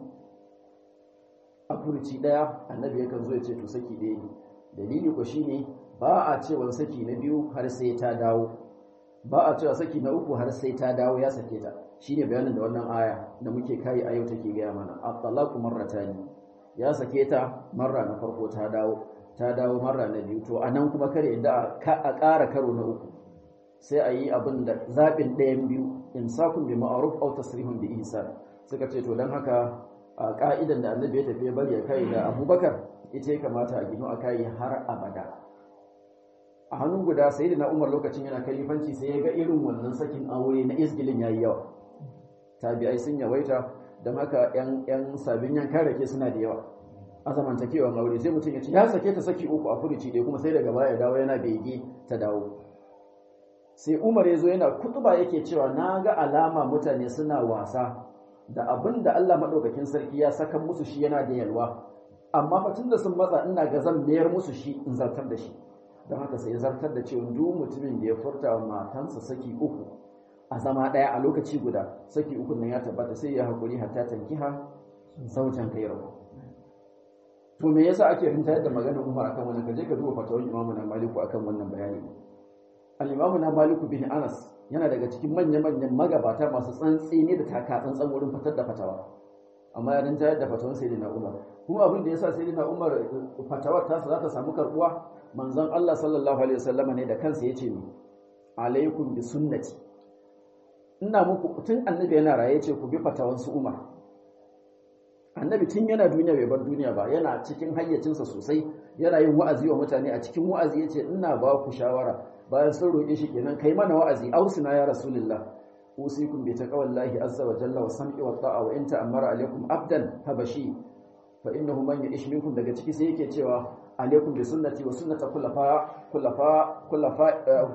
a furuci ɗaya annabi yakan zo ya ce to saki ɗaya ne dalili ko shine ba a cewa saki na biyu har sai ta dawo ba a cewa saki na uku har sai ta dawo ya sake ta shine bayanin da wannan aya da muke kai a yau take gaya mana at-talaqu marratani ya sake ta marra na farko ta dawo ta dawo marra na biyu to anan kuma kare da a ƙara karo na uku sai a yi abin da zaɓin ɗayan biyu insakun bi ma'ruf aw tasrihun bi ihsan suka ce to dan haka a ka'idan da annabi ya tafi bari ya kai da abubakar ita ya kamata a gino a kai har abada a hannun guda sai da na umar lokacin yana kalifanci sai ya ga irin wannan sakin aure na isgilin yayi yawa tabi'ai sun yawaita don haka yan yan sabin yankan rake suna da yawa a zamantakewan aure sai mutum ya ce ya sake ta saki uku a furuci ɗaya kuma sai daga baya ya dawo yana bege ta dawo sai umar ya zo yana kutuba yake cewa na ga alama mutane suna wasa da abin da Allah maɗaukakin sarki ya saka musu shi yana da yalwa amma fatin da sun matsa ina ga zan mayar musu shi in zartar da shi don haka sai ya zartar da cewa duk mutumin da ya furta wa matansa saki uku a zama ɗaya a lokaci guda saki uku nan ya tabbata sai ya haƙuri hatta tankiha saujan kai rabu to me yasa ake rinta da maganar Umar akan wannan kaje ka duba fatawar Imam na Maliku akan wannan bayani al-Imam na Maliku bin Anas yana daga cikin manya-manyan magabata masu tsantsi ne da taka tsantsan wurin fitar da fatawa amma ya rinta da fatawar Sayyidina Umar kuma abin da yasa Sayyidina Umar fatawar ta za ta samu karbuwa manzon Allah sallallahu alaihi wasallam ne da kansa yace ni alaikum bi sunnati ina muku tun annabi yana raye ce ku bi fatawan su Umar annabi tun yana duniya bai bar duniya ba yana cikin hayyacinsa sosai yana yin wa'azi wa mutane a cikin wa'azi yace ina ba ku shawara bayan sun roƙe shi kenan kai mana wa'azi ausina ya rasulullah usikum bi taqwallahi azza wa jalla wa sam'i wa ta'a wa in ta'ammara alaikum abdan habashi fa innahu man ya'ish minkum daga ciki sai yake cewa alaikum bi sunnati wa sunnati khulafa khulafa khulafa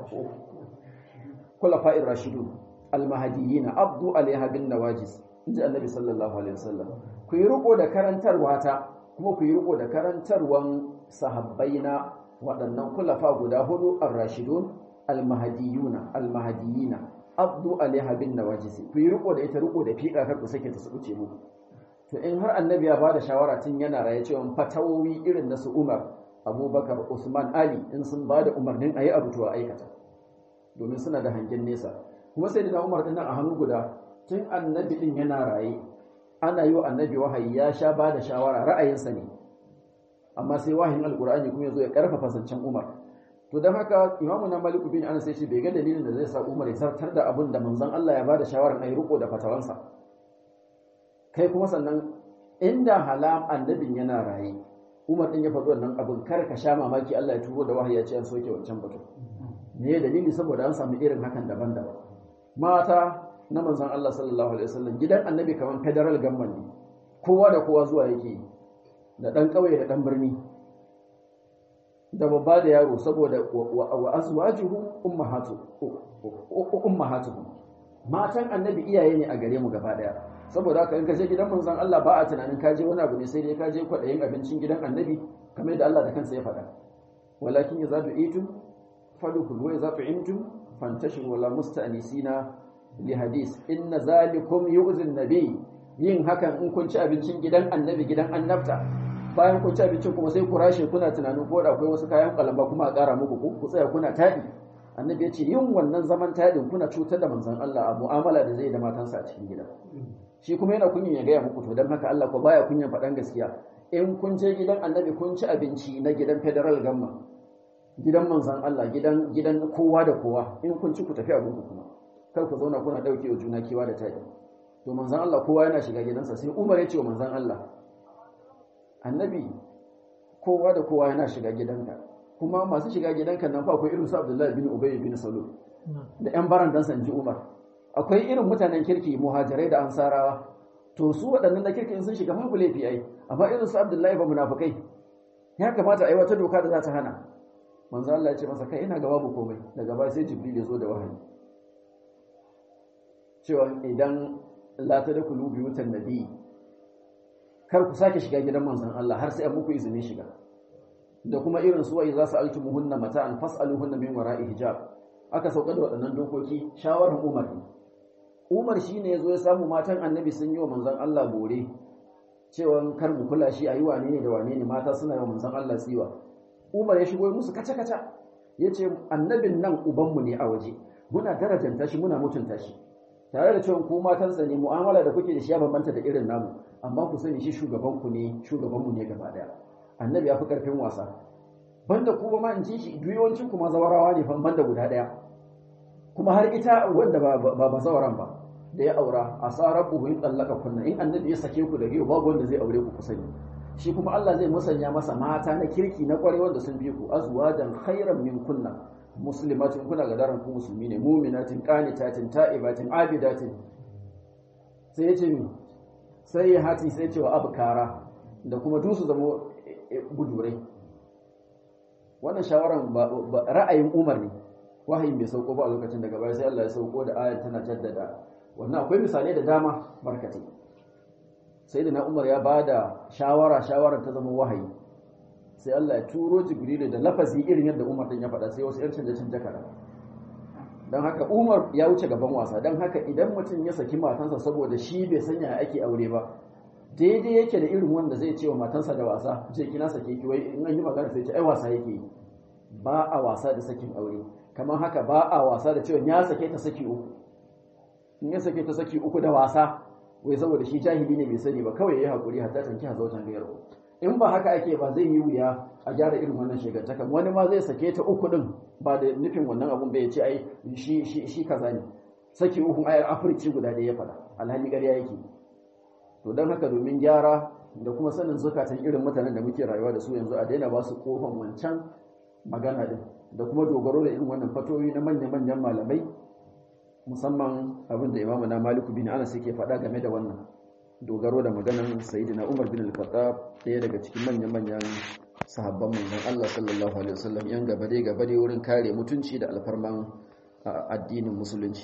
khulafa'ir rashidun al-mahdiyyin abdu alaiha bin nawajis inji annabi sallallahu alaihi wasallam ku yi riko da karantarwa ta kuma ku yi riko da karantarwan sahabbaina waɗannan kulafa guda hudu ar-rashidun al-mahdiyuna al-mahdiyina abdu alaiha bin nawajis ku yi riko da ita riko da fiƙa kar ku sake ta subuce muku to in har annabi ya bada shawara tun yana raye cewa fatawowi irin na su Umar Abubakar Usman Ali in sun bada umarnin ayi abu to aikata domin suna da hangen nesa kuma sai da Umar din a hannu guda tun annabi din yana raye ana yi wa annabi wahayi ya sha bada shawara ra'ayinsa ne amma sai wahayin alqur'ani kuma yazo ya karfafa zancen Umar to dan haka Imam na Malik bin Anas sai ce bai ga dalilin da zai sa Umar ya sartar da abin da manzon Allah ya bada shawaran ayi riko da fatawansa kai kuma sannan inda halam annabin yana raye Umar din ya faɗi wannan abin kar ka sha mamaki Allah ya turo da wahayi ya ce an soke wancan batu me dalili saboda an samu irin hakan daban-daban mata na manzon Allah sallallahu alaihi wasallam gidan annabi kaman federal government ne kowa da kowa zuwa yake da dan kauye da dan birni da babba da yaro saboda wa azwajuhu ummahatu ummahatuhum matan annabi iyaye ne a gare mu gaba daya saboda haka in ka je gidan manzon Allah ba a tunanin ka je wani abu ne sai dai ka je kwadayin abincin gidan annabi kamar yadda Allah da kansa ya faɗa walakin idza du'itum fadkhulu wa idza tu'imtum fantashiru wala musta'nisina li hadis inna zalikum yu'zin nabi yin hakan in kun ci abincin gidan annabi gidan annabta bayan kun ci abincin kuma sai ku rashe kuna tunanin ko da akwai wasu kayan kalamba kuma a ƙara muku ku tsaya kuna taɗi annabi ya ce yin wannan zaman taɗin kuna cutar da manzon Allah a mu'amala da zai da matansa a cikin gida shi kuma yana kunyin ya gaya muku to don haka Allah ko baya kunyan faɗan gaskiya in kun je gidan annabi kun ci abinci na gidan federal gamma gidan manzon Allah gidan gidan kowa da kowa in kun ci ku tafi abin ku kuma kar ku zauna kuna dauke wa juna kiwa da taɗi to manzon Allah kowa yana shiga gidansa sai Umar ya ce wa manzon Allah annabi kowa da kowa yana shiga gidanka kuma masu shiga gidanka nan fa akwai irin su Abdullahi bin Ubay bin Salul da ƴan barandan sanji Umar akwai irin mutanen kirki muhajirai da ansarawa to su waɗannan da kirki sun shiga babu laifi ai amma irin su Abdullahi ba munafikai ya kamata a yi wata doka da za ta hana manzo Allah ya ce masa kai ina ga babu komai daga baya sai Jibril ya zo da wahayi cewa idan la tadkhulu buyutan nabi kar ku sake shiga gidan manzon Allah har sai an muku izinin shiga da kuma irin su wai za su altu muhunna mata'an fas'aluhunna min wara'i hijab aka sauka da waɗannan dokoki shawarar Umar ne Umar shine yazo ya samu matan Annabi sun yi wa manzon Allah bore cewa kar mu kula shi ayi wane ne da wane ne mata suna yi wa manzon Allah tsiwa Umar ya shigo musu kaca kaca yace annabin nan ubanmu ne a waje muna darajanta shi muna mutunta shi tare da cewa ku matansa ne mu'amala da kuke da shi ya bambanta da irin namu amma ku sani shi shugabanku ne shugabanmu ne gaba daya annabi ya fi karfin wasa banda ku ba ma in ji shi duyawancin kuma zawarawa ne fan banda guda daya kuma har ita wanda ba ba ba zawaran ba da ya aura a tsarar ku in tsallaka kunna in annabi ya sake ku da yau babu wanda zai aure ku ku sani shi kuma Allah zai musanya masa mata na kirki na kware wanda sun bi ku azwajan khairan min kunna muslimatin kuna ga daren ku musulmi ne mu'minatin qanitatin ta'ibatin abidatin sai ya ce mi sai ya hati sai ce wa abkara da kuma dusu zama gudurai wannan shawaran ra'ayin Umar ne wahayin bai sauko ba a lokacin daga baya sai Allah ya sauko da ayar tana jaddada wannan akwai misalai da dama barkatai sai da na Umar ya bada shawara shawaran ta zama wahayi sai Allah ya turo Jibrilu da lafazi irin yadda Umar din ya faɗa sai wasu 'yan canje-canje kaɗan don haka Umar ya wuce gaban wasa don haka idan mutum ya saki matansa saboda shi bai sanya ake aure ba daidai yake da irin wanda zai ce wa matansa da wasa je kina sake ki wai in an yi magana sai ce ai wasa yake yi ba a wasa da sakin aure kamar haka ba a wasa da cewa ya sake ta saki uku in ya sake ta saki uku da wasa wai saboda shi jahili ne bai sani ba kawai yayi hakuri hatta tanki ha zautan gairu in ba haka ake ba zai yi wuya a gyara irin wannan shegantakan wani ma zai sake ta uku din ba da nufin wannan abun bai ce ai shi shi shi kaza ne saki uku ayar afirci guda da ya faɗa alhali ƙarya yake to don haka domin gyara da kuma sanin zukatan irin mutanen da muke rayuwa da su yanzu a daina ba su kofan wancan magana din da kuma dogaro da irin wannan fatoyi na manya-manyan malamai musamman abin da imamu na maliku bin anas yake faɗa game da wannan dogaro da maganan sayyidina umar bin al-khattab ɗaya daga cikin manya-manyan sahabban manzon Allah sallallahu alaihi wasallam yan gaba dai gaba dai wurin kare mutunci da alfarman addinin musulunci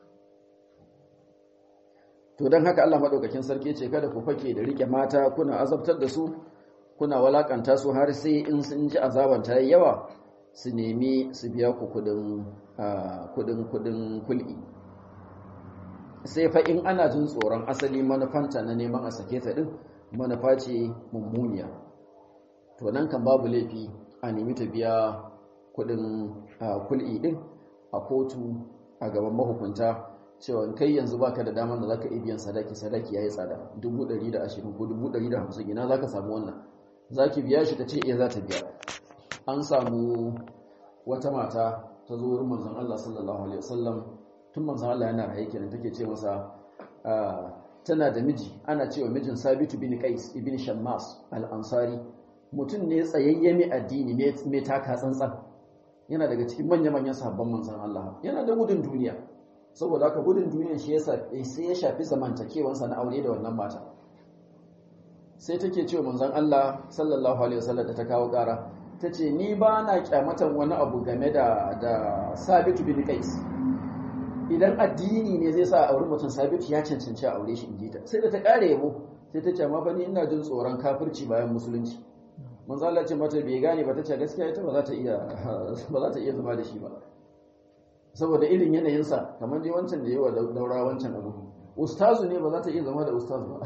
to don haka Allah maɗaukakin sarki ce kada ku fake da rike mata kuna azabtar da su kuna walakanta su har sai in sun ji azaban ta yawa su nemi su biya ku kudin kudin kudin kul'i sai fa in ana jin tsoron asali manufanta na neman a sake ta din manufa ce mummuniya to nan kan babu laifi a nemi ta biya kudin kul'i din a kotu a gaban mahukunta cewa kai yanzu baka da damar da zaka iya biyan sadaki sadaki yayi tsada 120 ko 150 ina zaka samu wannan zaki biya shi tace eh za ta biya an samu wata mata ta zo wurin manzon Allah sallallahu alaihi wasallam tun manzon Allah yana raye kenan take ce masa tana da miji ana cewa mijin Sabitu bin Qais ibn Shammas al-Ansari mutum ne tsayayye mai addini mai taka tsantsan yana daga cikin manya-manyan sahabban manzon Allah yana da gudun duniya saboda haka gudun duniyan shi sai ya shafi zamantakewansa na aure da wannan mata sai take cewa manzon Allah sallallahu alaihi wasallam da ta kawo ƙara tace ni ba na kyamatan wani abu game da da Sabit bin Qais idan addini ne zai sa aure mutum Sabit ya cancanci a aure shi inji ta sai da ta kare yabo sai ta ce amma fa ni ina jin tsoron kafirci bayan musulunci manzo Allah ce mata bai gane ba tace gaskiya ita ba za ta iya ba za ta iya zama da shi ba saboda irin yanayinsa kamar dai wancan da yawa daura wancan abu ustazu ne ba za ta iya zama da ustazu ba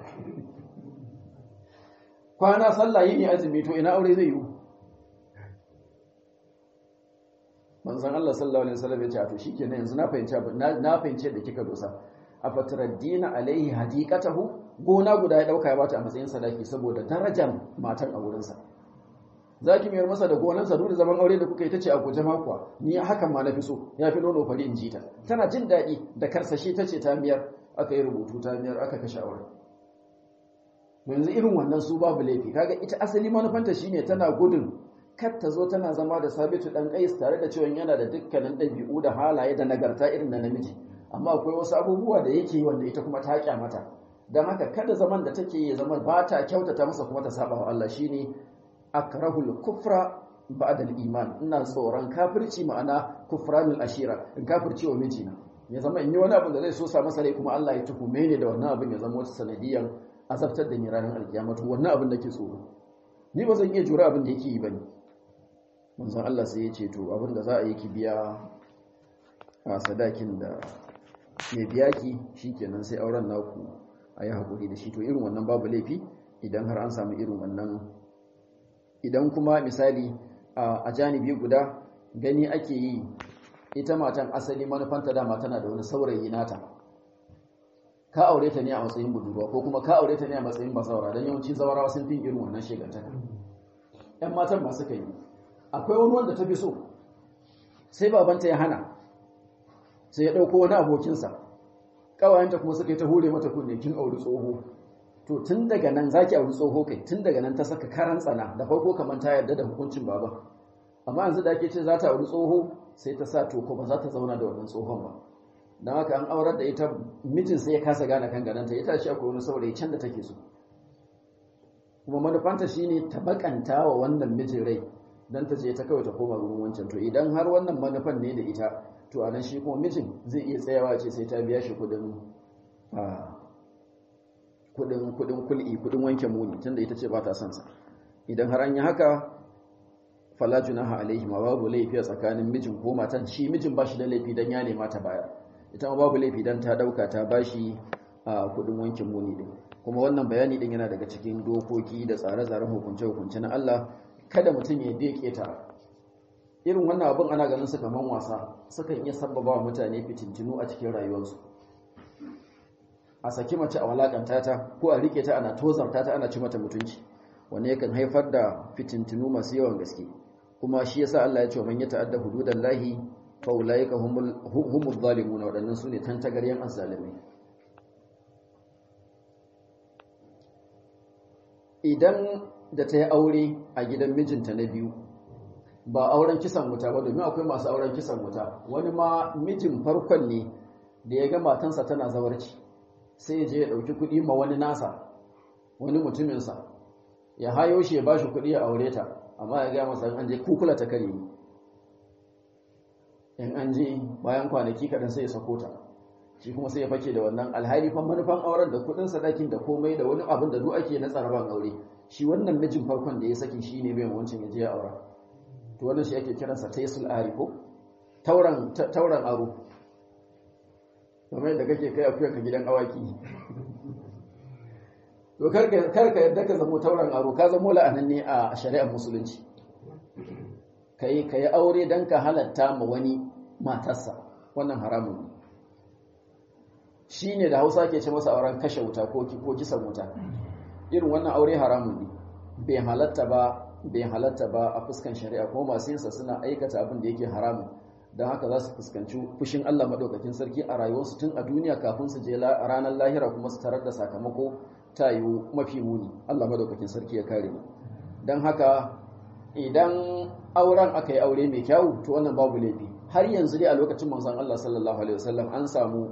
kwana sallah yi ne azumi to ina aure zai yi manzon Allah sallallahu alaihi wasallam ya ce to shikenan yanzu na fahimci na fahimci da kika dosa afataraddina alaihi hadiqatahu gona guda ya dauka ya bata a matsayin sadaki saboda darajar matan a wurinsa zaki mayar masa da gonansa duk da zaman aure da kuka yi tace a guje kuwa ni hakan ma nafi so ya fi nono fari in ji ta tana jin daɗi da karsashi tace ta miyar aka yi rubutu ta miyar aka kashe aure yanzu irin wannan su babu laifi kaga ita asali manufanta shine tana gudun kar ta zo tana zama da sabitu dan kais tare da cewa yana da dukkanin ɗabi'u da halaye da nagarta irin na namiji amma akwai wasu abubuwa da yake wanda ita kuma ta kyamata don haka kada zaman da take yi zama ba ta kyautata masa kuma ta saba wa Allah shine akrahul kufra ba'da al-iman ina tsoron kafirci ma'ana kufranul ashira in kafirci wa mijina ya zama in yi wani abu da zai so sa masa rai kuma Allah ya tuhume ni da wannan abin ya zama wata sanadiyan azabtar da ni ranar alkiyama to wannan abin da ke tsoro ni ba zan iya jura abin da yake yi bane manzon Allah sai ya ce to abin da za a yi ki biya a sadakin da ya biya ki shikenan sai auren naku a yi haƙuri da shi to irin wannan babu laifi idan har an samu irin wannan idan kuma misali a janibi guda gani ake yi ita matan asali manufanta dama tana da wani saurayi nata ka aure ta ne a matsayin budurwa ko kuma ka aure ta ne a matsayin basaura don yawanci zawarawa sun fi irin wannan shegantaka ‘yan matan ba suka yi akwai wani wanda ta fi so sai babanta ya hana sai ya ɗauko wani abokinsa ƙawayenta kuma suka yi ta hure mata kunne kin auri tsoho to tun daga nan zaki auri tsoho kai tun daga nan ta saka karan tsana da farko kamar ta yarda da hukuncin baba amma yanzu da ake ce za ta auri tsoho sai ta sa to ko ba za ta zauna da wannan tsohon ba don haka an aurar da ita mijin sai ya kasa gane kan gananta ya tashi akwai wani saurayi can da take so kuma manufanta shine ta bakanta wa wannan mijin rai dan ta je ta kawai ta koma gurin wancan to idan har wannan manufan ne da ita to anan shi kuma mijin zai iya tsayawa ce sai ta biya shi kudin kudin kudin kul'i kudin wanke muni tunda ita ce ba ta son sa idan har an yi haka fala junaha alaihi ma babu laifi a tsakanin mijin ko matan shi mijin ba shi da laifi dan ya nema ta baya ita ma babu laifi dan ta dauka ta bashi a kudin wanke muni din kuma wannan bayani din yana daga cikin dokoki da tsare-tsaren hukunce-hukunce na Allah kada mutum ya deke ta irin wannan abin ana ganin su kaman wasa sukan iya sabbaba wa mutane fitintinu a cikin rayuwarsu a saki mace a walakanta ta ko a rike ta ana tozarta ta ana ci mata mutunci wanda yakan haifar da fitintinu masu yawan gaske kuma shi yasa Allah ya ce man ya ta'adda hududallahi fa ulaika humul humuz zalimun wadannan sune tantagaryan azzalimai idan da ta yi aure a gidan mijinta na biyu ba auren kisan wuta ba domin akwai masu auren kisan wuta wani ma mijin farkon ne da ya ga matansa tana zawarci sai je ya ɗauki kuɗi ma wani nasa wani mutuminsa ya hayo shi ya ba shi kuɗi ya aure ta amma ya gaya masa an je kukula ta kare ni in an je bayan kwanaki kaɗan sai ya sako ta shi kuma sai ya fake da wannan alhali fa manufan auren da kuɗin sadakin da komai da wani abin da duk ake na tsaraban aure shi wannan mijin farkon da ya saki shi ne bai wancan ya je ya aura to wannan shi ake kiransa taisul ari ko tauran tauran aro kamar yadda kake kai akuyar ka gidan awaki to karka karka yadda ka zamo tauran aro ka zamo la'ananne a shari'ar musulunci kai kai aure dan ka halatta ma wani matarsa wannan haramun ne shine da Hausa ke ce masa auren kashe wuta ko ko kisan wuta irin wannan aure haramun ne bai halatta ba bai halatta ba a fuskan shari'a kuma masu yinsa suna aikata abin da yake haramun don haka za su fuskanci fushin Allah maɗaukakin sarki a rayuwarsu tun a duniya kafin su je ranar lahira kuma su tarar da sakamako ta yiwu mafi muni Allah maɗaukakin sarki ya kare mu don haka idan auren aka yi aure mai kyau to wannan babu laifi har yanzu dai a lokacin manzon Allah sallallahu alaihi wasallam an samu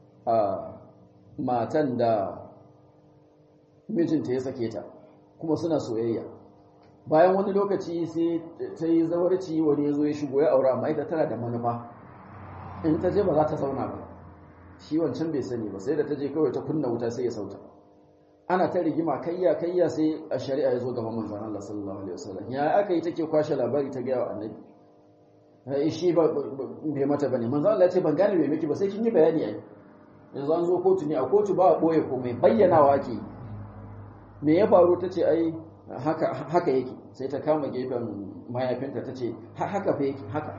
matan da mijinta ya sake ta kuma suna soyayya bayan wani lokaci sai ta yi zawarci wani ya zo ya shigo ya aura amma ita tana da manufa in ta je ba za ta zauna ba shi wancan bai sani ba sai da ta je kawai ta kunna wuta sai ya sauta ana ta rigima kayya kayya sai a shari'a ya zo gaban manzon Allah sallallahu alaihi wasallam ya aka yi take kwashe labari ta gaya wa annabi ai shi ba bai mata bane manzon Allah ya ce ban gane bai miki ba sai kin yi bayani ai yanzu an zo kotu ne a kotu ba a boye komai bayyanawa ake yi me ya faru ta ce ai haka haka yake sai ta kama gefen mayafinta ta ce haka fa yake haka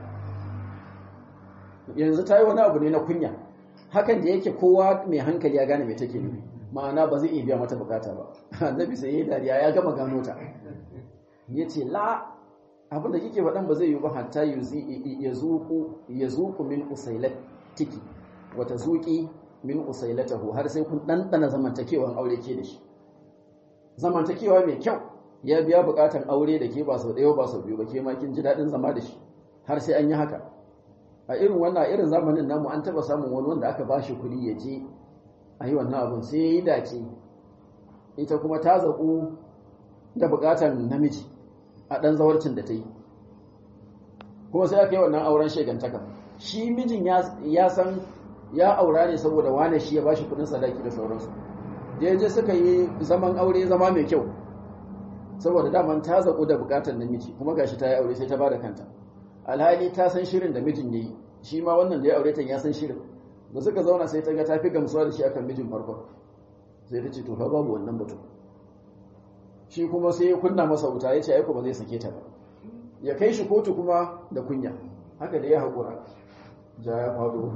yanzu ta yi wani abu ne na kunya hakan da yake kowa mai hankali ya gane mai take nufi ma'ana ba zai iya biya mata bukata ba annabi sai yayi dariya ya gama gano ta yace la abinda kike faɗan ba zai yi ba hatta ya zuku ya zuku min usailatiki wata zuki min usailatahu har sai kun dandana zamantakewan aure ke da shi zamantakewa mai kyau ya biya bukatan aure da ke ba sau ɗaya ba sau biyu ba ke ma kin ji daɗin zama da shi har sai an yi haka a irin wannan irin zamanin namu an taba samun wani wanda aka bashi kuɗi ya je a yi wannan abin sai ya yi dace ita kuma ta zaƙu da bukatan namiji a ɗan zawarcin da ta yi kuma sai aka yi wannan auren shegantaka shi mijin ya san ya aura ne saboda wane shi ya bashi kuɗin sadaki da sauransu da je suka yi zaman aure zama mai kyau saboda daman ta zaƙu da bukatan namiji kuma gashi ta yi aure sai ta ba da kanta alhali ta san shirin da mijin yayi shi ma wannan da ya aure ta ya san shirin da suka zauna sai ta ga ta fi gamsuwa da shi akan mijin farko sai ta ce to fa babu wannan batu shi kuma sai ya kunna masa wuta ya ce aiko ba zai sake ta ba ya kai shi kotu kuma da kunya haka da ya haƙura ja ya faɗo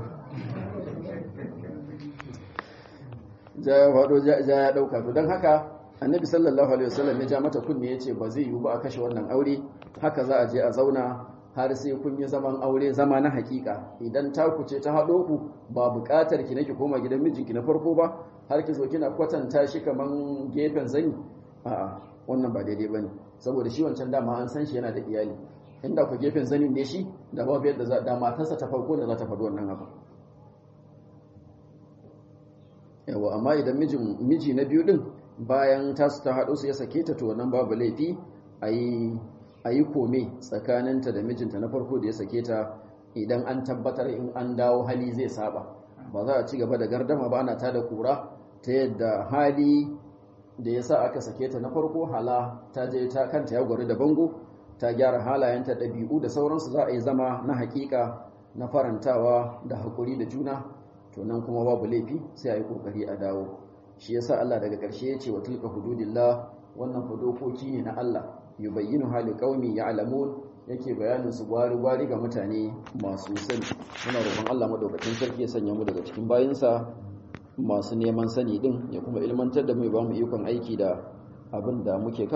ja ya faɗo ja ya ɗauka to don haka annabi sallallahu alaihi wasallam ya ja mata kunne ya ce ba zai yiwu ba a kashe wannan aure haka za a je a zauna har sai kun yi zaman aure zama na hakika idan ta ce ta haɗo ku ba buƙatar ki nake koma gidan mijinki na farko ba har ki zo kina kwatanta shi kaman gefen zani a'a wannan ba daidai bane saboda shi wancan dama an san shi yana da iyali inda ku gefen zanin ne shi da babu yadda za da matarsa ta farko da za ta faɗi wannan abu yawa amma idan mijin miji na biyu din bayan tasu ta haɗo su ya sake ta to wannan babu laifi ayi a yi kome tsakaninta da mijinta na farko da ya sake ta idan an tabbatar in an dawo hali zai saba ba za a ci gaba da gardama ba ana tada kura ta yadda hali da ya sa aka sake ta na farko hala ta je ta kanta ya gwari da bango ta gyara halayenta ɗabi'u da sauransu za a yi zama na hakika na farantawa da haƙuri da juna to nan kuma babu laifi sai a yi ƙoƙari a dawo shi yasa Allah daga ƙarshe ya ce wa tilka hududillah wannan dokoki ne na Allah yubayyinu hali qaumi ya'lamun yake bayanin su gwari gwari ga mutane masu sani muna roƙon Allah madaukakin sarki ya sanya mu daga cikin bayinsa masu neman sani din ya kuma ilmantar da mu ba mu ikon aiki da abin da muke